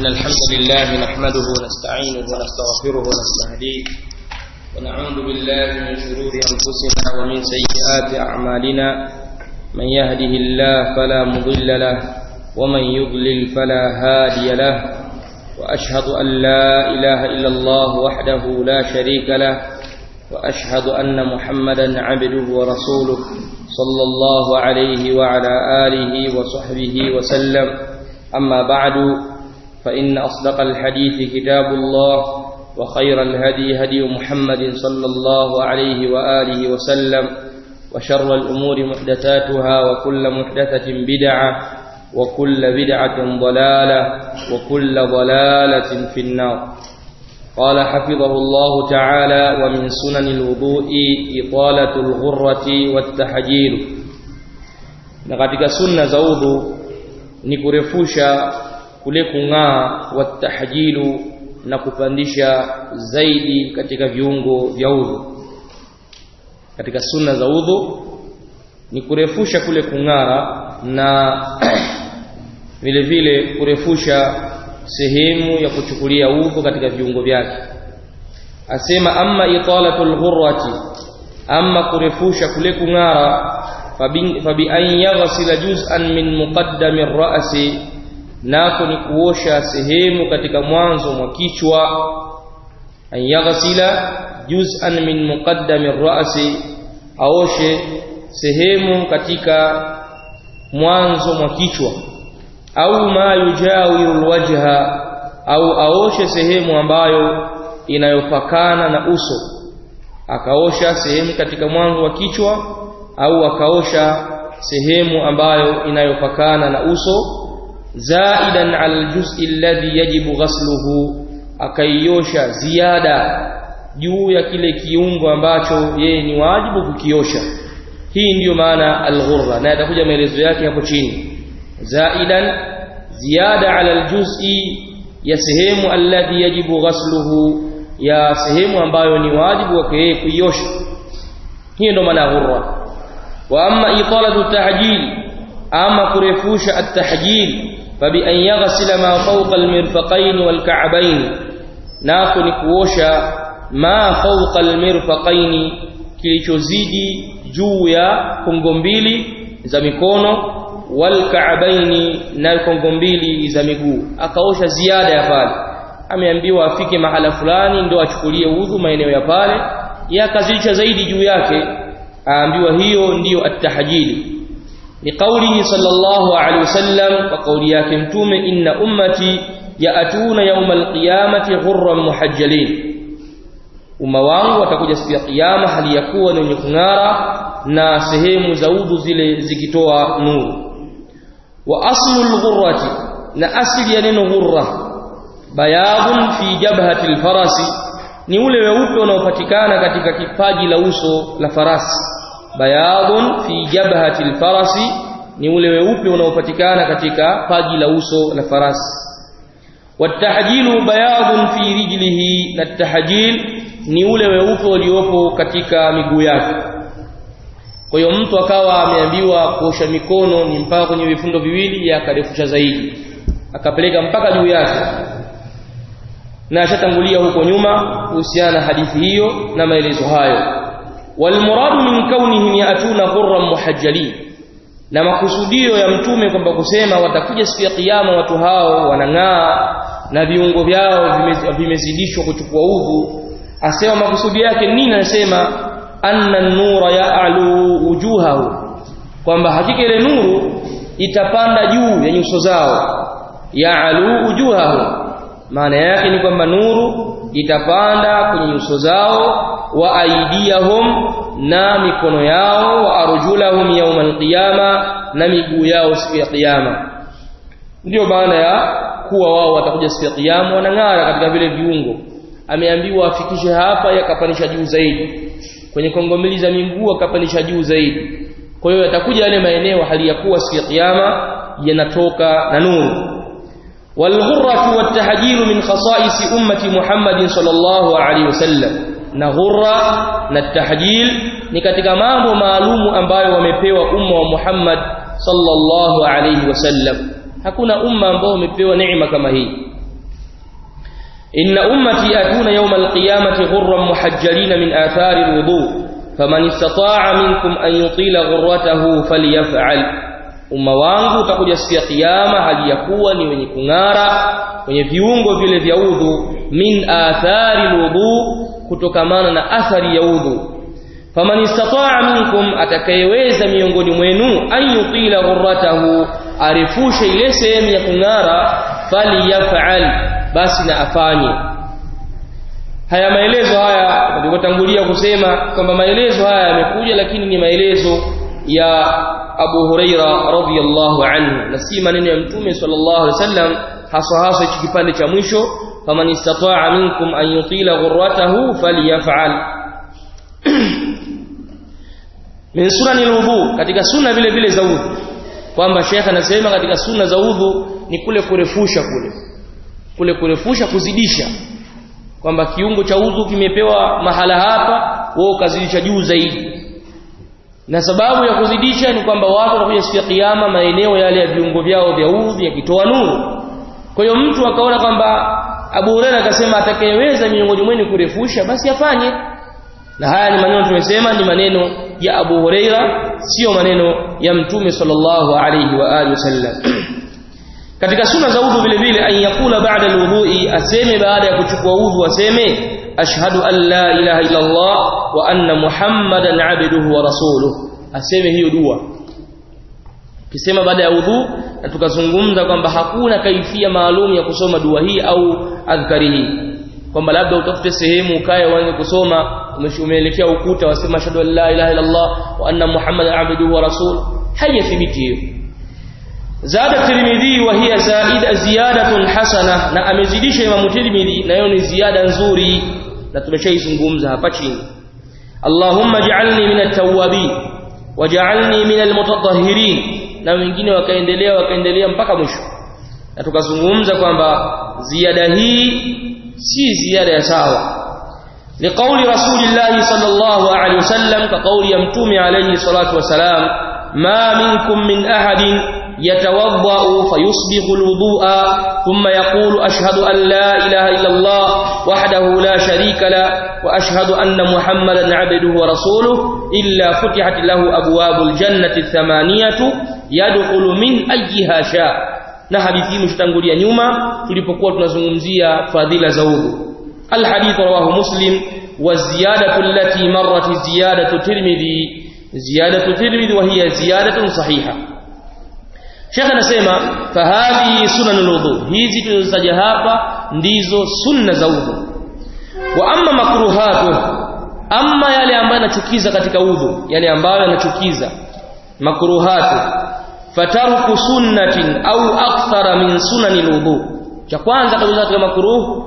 إن الحمد لله نحمده ونستعينه ونستغفره ونستهديه ونعوذ بالله من شرور أنفسنا ومن سيئات أعمالنا من يهده الله فلا مضل له ومن يضلل فلا هادي له وأشهد أن لا إله إلا الله وحده لا شريك له وأشهد أن محمدا عبده ورسوله صلى الله عليه وعلى آله وصحبه وسلم أما بعد فإن أصدق الحديث كتاب الله وخير الهدي هدي محمد صلى الله عليه وآله وسلم وشر الأمور محدثاتها وكل محدثة بدعة وكل بدعة ضلالة وكل ضلالة في النار قال حفظه الله تعالى ومن سنن الوضوء إطالة الغرة والتحجيل na katika sunna za udhu ni kurefusha kule kung'aa watahjilu na kupandisha zaidi katika viungo vya udhu katika sunna za udhu ni kurefusha kule kung'ara na vile vile kurefusha sehemu ya kuchukulia udhu katika viungo vyake asema amma italatul ghurrati amma kurefusha kule kung'ara fabi an yaghsila juz'an min muqaddami ar-ra'si nako ni kuosha sehemu katika mwanzo mwa kichwa an yaghsila juz'an min muqaddami ar-ra'si aoshe sehemu katika mwanzo mwa kichwa au ma yujawiru alwajha au aoshe sehemu ambayo inayopakana na uso akaosha sehemu katika mwanzo wa kichwa au akaosha sehemu ambayo inayopakana na uso zaidan ala aljuz'i alladhi yajibu ghasluhu akaiosha ziada juu ya kile kiungo ambacho yeye ni wajibu kukiosha hii ndiyo maana alghurra na atakuja maelezo yake hapo chini zaidan ziyada ala aljuz'i ya sehemu alladhi yajibu ghasluhu ya sehemu ambayo ni wajibu wake yeye kuiosha hiyo ndo maana ghurra wa amma italatu tahjil ama kurefusha at-tahjil fabi an yaghsila ma fawqa al-mirfaqayn wal-ka'bayn nako ni kuosha ma fawqa al-mirfaqayn kilichozidi juu ya kongo mbili za mikono walkaabaini na kongo mbili za miguu akaosha ziada ya pale ameambiwa afike mahala fulani ndio achukulie udhu maeneo ya pale yakazidisha zaidi juu yake aambiwa hiyo ndiyo at-tahjili liqaulihi sallallahu alaihi wasallam kwa kauli yake mtume inna ummati yaatuna yawmal qiyamati ghurran muhajjalin umma wangu watakuja siku ya kiyama hali ya kuwa ni wenye kung'ara na sehemu za udhu zile zikitoa nuru wa aslu al-ghurrati na asili ya neno ghurra bayadun fi jabhati al-farasi ni ule weupe unaopatikana katika kipaji la uso la farasi bayadun fi jabhati al-farasi ni ule weupe unaopatikana katika paji la uso la farasi watahjilu bayadun fi rijlihi na tahjil ni ule weupe uliopo katika miguu yake kwa hiyo mtu akawa ameambiwa kuosha mikono ni mpaka kwenye vifundo viwili ya akarefusha zaidi akapeleka mpaka juu yake na ashatangulia huko nyuma kuhusiana na hadithi hiyo na maelezo hayo walmuradu min kaunihim yaatuna ghurran muhajjalin na makusudio ya mtume kwamba kusema watakuja siku ya kiyama watu hao wanang'aa na viungo vyao vimezidishwa kuchukua udhu asema makusudio yake nini anasema anna nura ya'lu wujuhahu kwamba hakika ile nuru itapanda juu ya nyuso zao ya'lu wujuhahu maana yake ni kwamba nuru itapanda kwenye nyuso zao wa aidiyahum na mikono yao wa arjulahum yawmal qiyama na miguu yao siku ya kiyama ndio maana ya kuwa wao watakuja siku ya kiyama wanang'ara katika vile viungo ameambiwa afikishe hapa yakapandisha juu zaidi kwenye kongo mbili za miguu akapandisha juu zaidi kwa hiyo yatakuja yale maeneo hali ya kuwa siku ya kiyama yanatoka na nuru والغرة والتحجيل من خصائص أمة محمد صلى الله عليه وسلم na ghurra na tahjil ni katika mambo maalumu ambayo wamepewa umma wa Muhammad sallallahu alayhi wasallam hakuna umma ambao umepewa neema kama hii inna ummati atuna yawma alqiyamati ghurran muhajjalin min athari alwudu faman istata'a minkum an yutila ghurratahu falyaf'al umma wangu utakuja siku ya kiyama hali ya kuwa ni wenye kung'ara kwenye viungo vile vya udhu min athari alwudu kutokamana na athari ya udhu faman istata'a minkum atakayeweza miongoni mwenu an yutila ghurratahu arefushe ile sehemu ya kung'ara falyaf'al basi na afanye haya maelezo haya nilivyotangulia kusema kwamba maelezo haya yamekuja lakini ni maelezo ya Abu Huraira radhiyallahu anhu na si maneno ya Mtume sallallahu alaihi wasallam hasa hasa hichi kipande cha mwisho faman istata'a minkum an yutila ghurratahu falyaf'al min sunani alwudu katika sunna vile vile za udhu kwamba Sheikh anasema katika sunna za udhu ni kule kurefusha kule kule kurefusha kuzidisha kwamba kiungo cha udhu kimepewa mahala hapa wewe ukazidisha juu zaidi na sababu ya kuzidisha ni kwamba watu watakuja siku ya kiyama maeneo yale ya viungo vyao vya udhu yakitoa nuru kwa hiyo mtu akaona kwamba Abu Hurairah akasema atakayeweza miongoni mwenu kurefusha basi afanye na haya ni maneno tumesema ni maneno ya Abu Huraira sio maneno ya Mtume sallallahu alayhi wa alihi wasallam katika sunna za udhu vile vile an yakula ba'da alwudhu'i aseme baada ya kuchukua udhu aseme ashhadu an la ilaha illa Allah wa anna muhammadan abduhu wa rasuluhu aseme hiyo dua kisema baada ya udhu na tukazungumza kwamba hakuna kaifia maalum ya kusoma dua hii au adhkari hii kwamba labda utafute sehemu ukae uanze kusoma umeelekea ukuta wasema ashhadu an la ilaha illa Allah wa anna muhammadan abduhu wa rasuluhu haijathibiti hiyo zada tirmidhi wa hiya zaida ziyadatun hasana na amezidisha imamu tirmidhi na hiyo ni ziada nzuri na tumeshaizungumza hapa chini Allahumma ja'alni minat tawwabin waj'alni minal mutatahhirin na wengine wakaendelea wakaendelea mpaka mwisho na tukazungumza kwamba ziada hii si ziada ya sawa لقول رسول الله صلى الله عليه وسلم كقول يمتوم عليه الصلاة والسلام ما منكم من أحد يتوضأ فيصبغ الوضوء ثم يقول أشهد أن لا إله إلا الله وحده لا شريك له وأشهد أن محمدا عبده ورسوله إلا فتحت له أبواب الجنة الثمانية يدخل من أيها شاء na hadithi mshtangulia nyuma tulipokuwa tunazungumzia fadhila za udhu الحديث رواه مسلم والزيادة التي مرت زيادة ترمذي زيادة ترمذي وهي زيادة صحيحة Sheikh anasema fahadhi sunanul wudu hizi tulizotaja hapa ndizo sunna za udhu wa amma makruhatu amma yale ambayo yanachukiza katika udhu yale ambayo yanachukiza makruhatu fataruku sunnatin au akthara min sunanil wudu cha kwanza kabisa katika makruh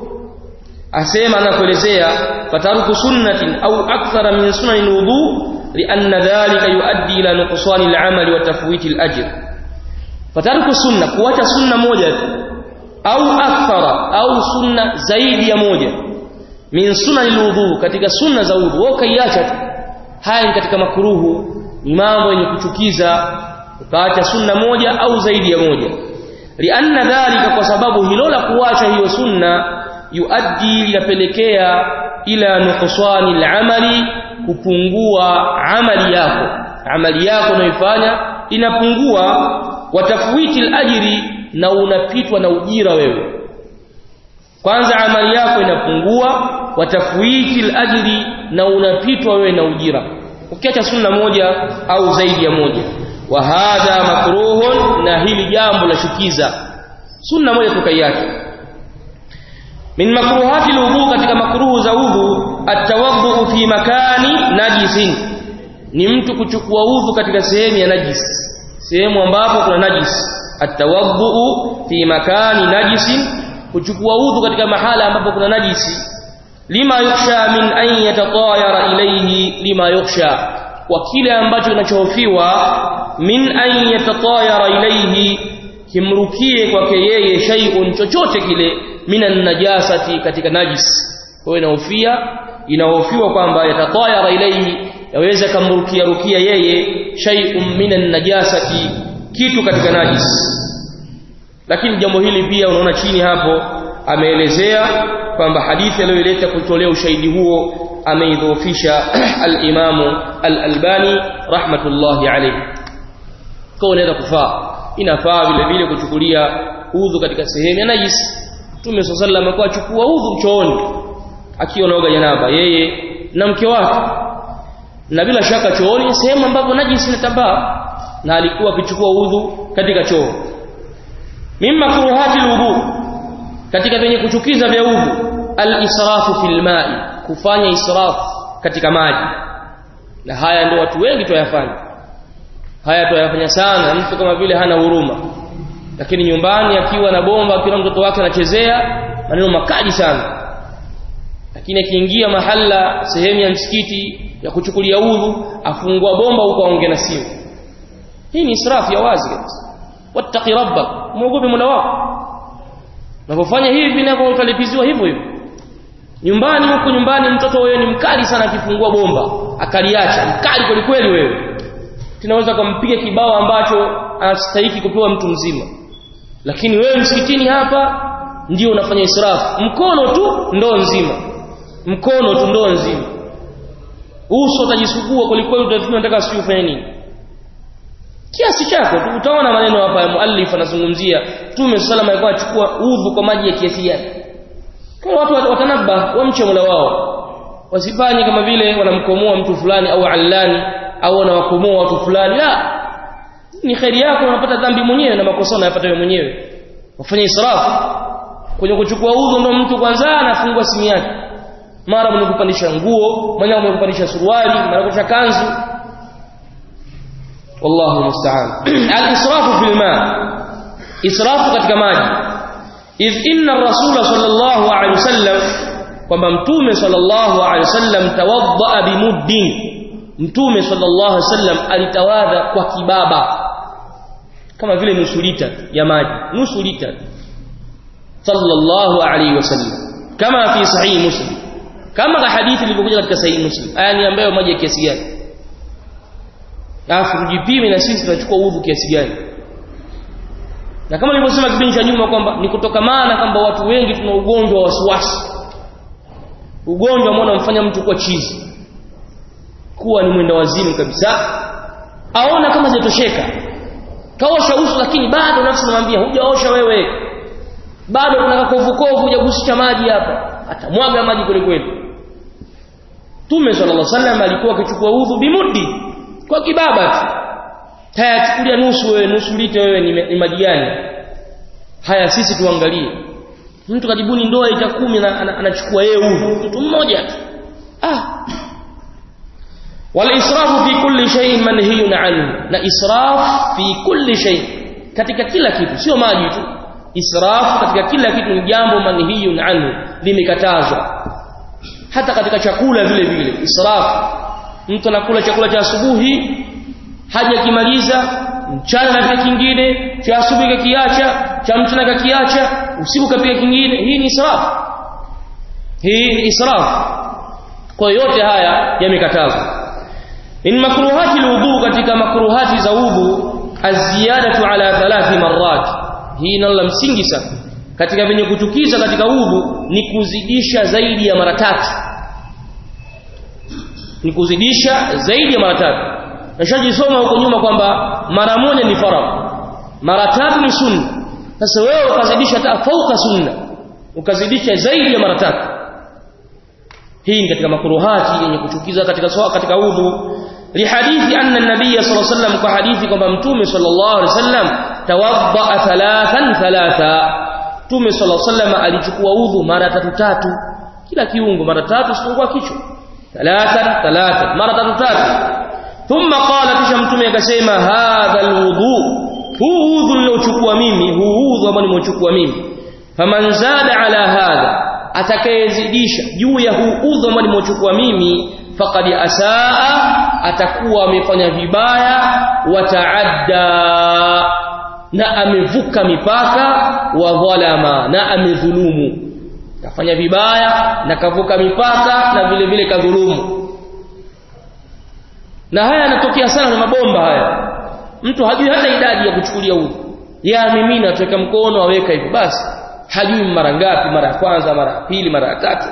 asema anakuelezea fataruku sunnatin au akthara min sunanil wudu lianna dhalika yuaddi ila nuqsani al-amali wa tafwiti al-ajr fataruku sunna kuacha sunna moja tu au akthara au sunna zaidi ya moja min sunanil wudu katika sunna za wudu wewe kaiacha tu haya ni katika makruhu ni mambo yenye kuchukiza ukaacha sunna moja au zaidi ya moja lianna dhalika kwa sababu hilo la kuacha hiyo sunna yuaddi linapelekea ila nuqsani al-amali kupungua amali yako amali yako unayoifanya inapungua watafwiti al-ajri na unapitwa na ujira wewe kwanza amali yako inapungua watafwiti al-ajri na unapitwa wewe na ujira ukiacha sunna moja au zaidi ya moja wa hadha makruhun na hili jambo la shukiza sunna moja tukaiacha min makruhati alwudu katika makruhu za udhu atawaddu fi makani najisin ni mtu kuchukua udhu katika sehemu ya najis sehemu ambapo kuna najis atawaddu fi makani najisin kuchukua udhu katika mahala ambapo kuna najisi lima yukhsha min an yatatayara ilayhi lima yukhsha kwa kile ambacho kinachohofiwa min an yatatayara ilayhi kimrukie kwake yeye shay'un chochote kile minan najasati katika najis kwa hiyo inahofia inahofiwa kwamba yatatayara ilayhi yaweza kamrukia rukia yeye shay'un minan najasati kitu katika najis lakini jambo hili pia unaona chini hapo ameelezea kwamba hadithi aliyoileta kutolea ushahidi huo ameidhoofisha al-Imamu al-Albani rahmatullahi alayhi kwa unaweza kufaa inafaa vile vile kuchukulia udhu katika sehemu ya najisi Mtume sallallahu alayhi wasallam achukua udhu chooni akiwa naoga janaba yeye na mke wake na bila shaka chooni sehemu ambapo najisi inatambaa na alikuwa akichukua udhu katika choo mimma kuruhati alwudu katika venye kuchukiza vya udhu al-israfu fil ma'i kufanya israf katika maji na haya ndio watu wengi tuyafanya haya tuyafanya sana mtu kama vile hana huruma lakini nyumbani akiwa na bomba akiwa mtoto wake anachezea maneno makali sana lakini akiingia mahala sehemu ya msikiti ya kuchukulia udhu afungua bomba huko aongea na simu hii ni israfu ya wazi kabisa wattaqi rabbak muogope mola wako unapofanya hivi navyo utalipiziwa hivyo hivyo nyumbani huko nyumbani mtoto wewe ni mkali sana akifungua bomba akaliacha mkali kweli kweli wewe tunaweza kumpiga kibao ambacho anastahili kupewa mtu mzima lakini wewe msikitini hapa ndio unafanya israfu mkono tu ndoo nzima mkono tu ndoo nzima uso utajisugua kwelikweli utafikiri unataka sio ufanye nini kiasi chako tu utaona maneno hapa ya muallif anazungumzia Mtume sallallahu alikuwa achukua udhu kwa maji ya kiasi yake kwa watu watanabba wamche Mola wao wasifanye kama vile wanamkomoa mtu fulani au allani au wanawakomoa watu fulani la ni khairi yako unapata dhambi mwenyewe na makosa unayapata wewe mwenyewe wafanye israfu kwenye kuchukua udhu ndo mtu kwanza anafungua simu yake mara mwenye kupandisha nguo mwenye mwenye kupandisha suruali mara kupandisha kanzu wallahu musta'an al-israfu fil ma israfu katika maji idh inna ar-rasul sallallahu alayhi wasallam kwamba mtume sallallahu alayhi wasallam tawadda bimuddin mtume sallallahu alayhi wasallam alitawadha kwa kibaba kama vile nusu lita ya maji nusu lita sallallahu alayhi wasallam kama fi sahih muslim kama hadithi ilivyokuja katika sahih muslim aya ni ambayo maji ya kiasi gani alafu tujipime na sisi tunachukua udhu kiasi gani na kama nilivyosema kipindi cha nyuma kwamba ni kutoka maana kwamba watu wengi tuna ugonjwa wa wasiwasi ugonjwa ambao unamfanya mtu kuwa chizi kuwa ni mwenda wazimu kabisa aona kama hajatosheka kaosha uso lakini bado nafsi namwambia hujaosha wewe bado kuna kakovukovu hujagusisha maji hapa atamwaga maji kweli kweli Tume sallallahu alaihi wasallam alikuwa akichukua udhu bimudi kwa kibaba tu tayachukulia nusu wewe nusu lita wewe ni, ni maji gani haya sisi tuangalie mtu kajibuni ndoa ita kumi na anachukua yeye udhu mtu mmoja tu ah wal israfu fi kulli shay'in manhiyun anhu na israf fi kulli shay katika kila kitu sio maji tu israf katika kila kitu ni jambo manhiyun anhu limekatazwa hata katika chakula vile vile israf mtu anakula chakula cha asubuhi haja kimaliza mchana na kile kingine cha asubuhi kakiacha cha mchana kakiacha usiku kapika kingine hii ni israf hii ni israf kwa yote haya yamekatazwa in makruhati alwudu katika makruhati za udhu aziyadatu ala thalathi marrat hii nalo la msingi sana katika venye kuchukiza katika udhu ni kuzidisha zaidi ya mara tatu ni kuzidisha zaidi ya mara tatu nashajisoma huko nyuma kwamba mara moja ni faradhi mara tatu ni sunna sasa wewe ukazidisha hata fauka sunna ukazidisha zaidi ya mara tatu hii ni katika makruhati yenye kuchukiza katika swala katika udhu lihadithi anna an-nabiy sallallahu alayhi wasallam kwa hadithi kwamba mtume sallallahu alayhi wasallam tawadda thalathan thalatha mtume sallallahu alayhi wasallam alichukua udhu mara tatu tatu kila kiungo mara tatu sipungua kichwa thalathan thalathan mara tatu tatu thumma qala kisha mtume akasema hadha alwudu huu udhu niliochukua mimi huu udhu ambao nimeuchukua mimi faman zada ala hadha atakayezidisha juu ya huu udhu ambao nimeuchukua mimi faqad asaa atakuwa amefanya vibaya wataadda na amevuka mipaka wa dhalama na amedhulumu kafanya vibaya na kavuka mipaka na vile vile kadhulumu na haya yanatokea sana na mabomba haya mtu hajui hata idadi ya kuchukulia udhu ya mimina tuweka mkono aweka hivyo basi hajui mara ngapi mara ya kwanza mara ya pili mara ya tatu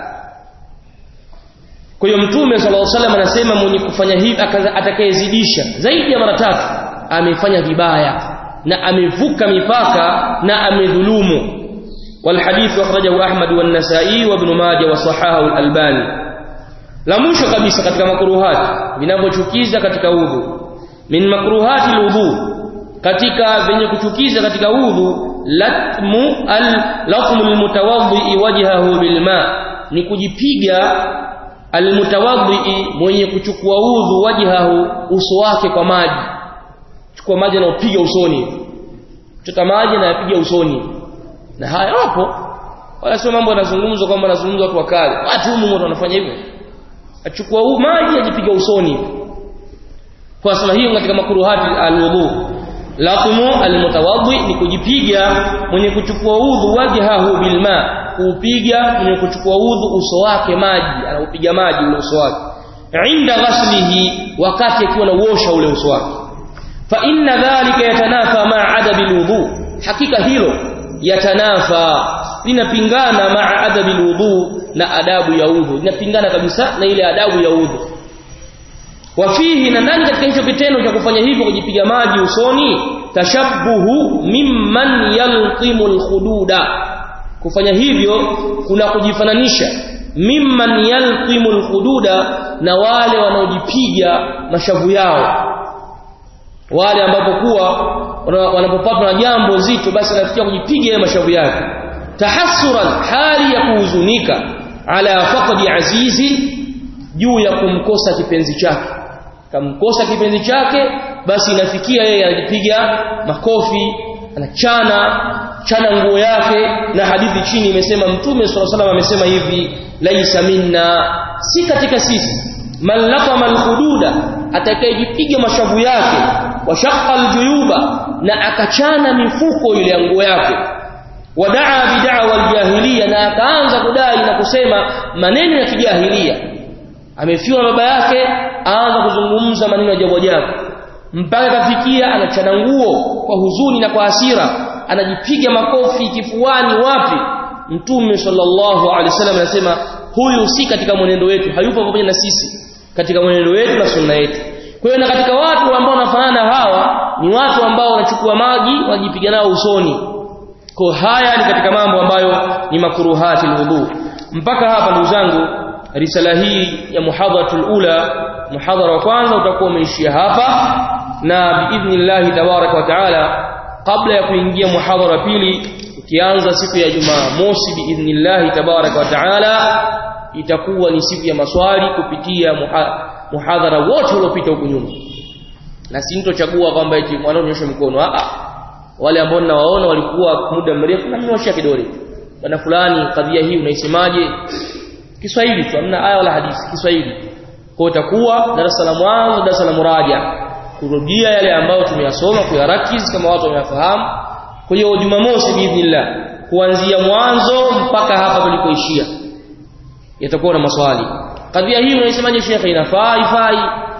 kwa hiyo mtume sallallahu alaihi wasallam anasema mwenye kufanya hivi atakayezidisha zaidi ya mara tatu amefanya vibaya na amevuka mipaka na amedhulumu والحديث أخرجه أحمد والنسائي وابن ماجه وصححه الألباني la mwisho kabisa katika makruhati vinavyochukiza katika udhu min makruhati alwudu katika venye kuchukiza katika udhu latmu al latmu almutawaddi wajhahu bilma ni kujipiga almutawaddi mwenye kuchukua udhu wajhahu uso wake kwa maji chukua maji na upiga usoni chota maji na yapiga usoni na haya wapo wala sio mambo yanazungumzwa kwamba yanazungumzwa watu wakale watu humu wanafanya hivyo achukua huu maji ajipiga usoni kwa sababu hiyo katika makruhati alwudu laqumu almutawaddi ni kujipiga mwenye kuchukua udhu wajhahu bilma kuupiga mwenye kuchukua udhu uso wake maji anaupiga maji ule uso wake inda ghaslihi wakati akiwa anauosha ule uso wake fa inna dhalika yatanafa ma'a adabi alwudu hakika hilo yatanafa linapingana ma'a adabi alwudu na adabu ya udhu linapingana kabisa na ile adabu ya udhu wafihi na ndani katika hicho kitendo cha kufanya hivyo kujipiga maji usoni tashabbuhu mimman yalqimu alkhududa kufanya hivyo kuna kujifananisha mimman yalqimu alkhududa na wale wanaojipiga mashavu yao wale ambapo kuwa wanapopatwa na jambo zito basi anafikia kujipiga yale mashavu yake tahassuran hali ya kuhuzunika ala faqdi azizi juu ya kumkosa kipenzi chake kamkosa kipenzi chake basi inafikia yeye anajipiga makofi anachana chana nguo yake na hadithi chini imesema mtume sallallahu alaihi amesema hivi laisa minna si katika sisi man laqama alhududa atakayejipiga mashavu yake washaqqa aljuyuba na akachana mifuko ile ya nguo yake wadaa bid'awa aljahiliya na akaanza kudai na kusema maneno ya kijahilia amefiwa na baba yake aanza kuzungumza maneno ya jambo ajabu mpaka kafikia anachana nguo kwa huzuni na kwa hasira anajipiga makofi kifuani wapi mtume sallallahu alaihi wasallam anasema huyu si katika mwenendo wetu hayupo pamoja na sisi katika mwenendo wetu na sunna yetu kwa hiyo na katika watu ambao wanafanana hawa ni watu ambao wanachukua maji wajipiga nao usoni kwa haya ni katika mambo ambayo ni makruhati alwudu mpaka hapa ndugu zangu risala hii ya muhadharatul ula muhadhara wa kwanza utakuwa umeishia hapa na biidhnillah tabaraka wa taala kabla ya kuingia muhadhara pili ukianza siku ya Jumaa mosi biidhnillah tabaraka wa taala itakuwa ni siku ya maswali kupitia muhadhara wote uliopita huko nyuma na si mtochagua kwamba eti wanaonyosha mikono a wale ambao ninawaona walikuwa muda mrefu na mnyoshia kidole bwana fulani kadhia hii unaisemaje Kiswahili tu hamna aya wala hadithi Kiswahili kwa itakuwa darasa la mwanzo darasa la muraja kurudia yale ambayo tumeyasoma kuyarakiz kama watu wameyafahamu kwa hiyo Jumamosi biidhnillah kuanzia mwanzo mpaka hapa tulipoishia yatakuwa na maswali kadhia hii unaisemaje shekhe inafaa ifai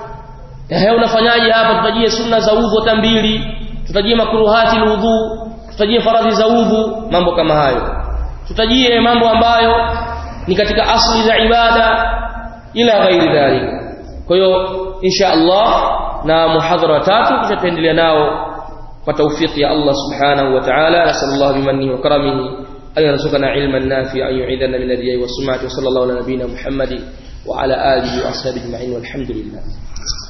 eh unafanyaje hapa tutajie sunna za udhu hata mbili tutajie makruhati alwudhu tutajie faradhi za udhu mambo kama hayo tutajie mambo ambayo ni katika asli za ibada ila ghairi dhalik kwa hiyo insha Allah na muhadhara tatu kisha tuendelea nao kwa tawfiki ya Allah subhanahu wa ta'ala nasallallahu bimannihi wa karamihi أن يرزقنا علما نافعا يعيذنا من الرياء والسمعة وصلى الله على نبينا محمد وعلى آله وأصحابه أجمعين والحمد لله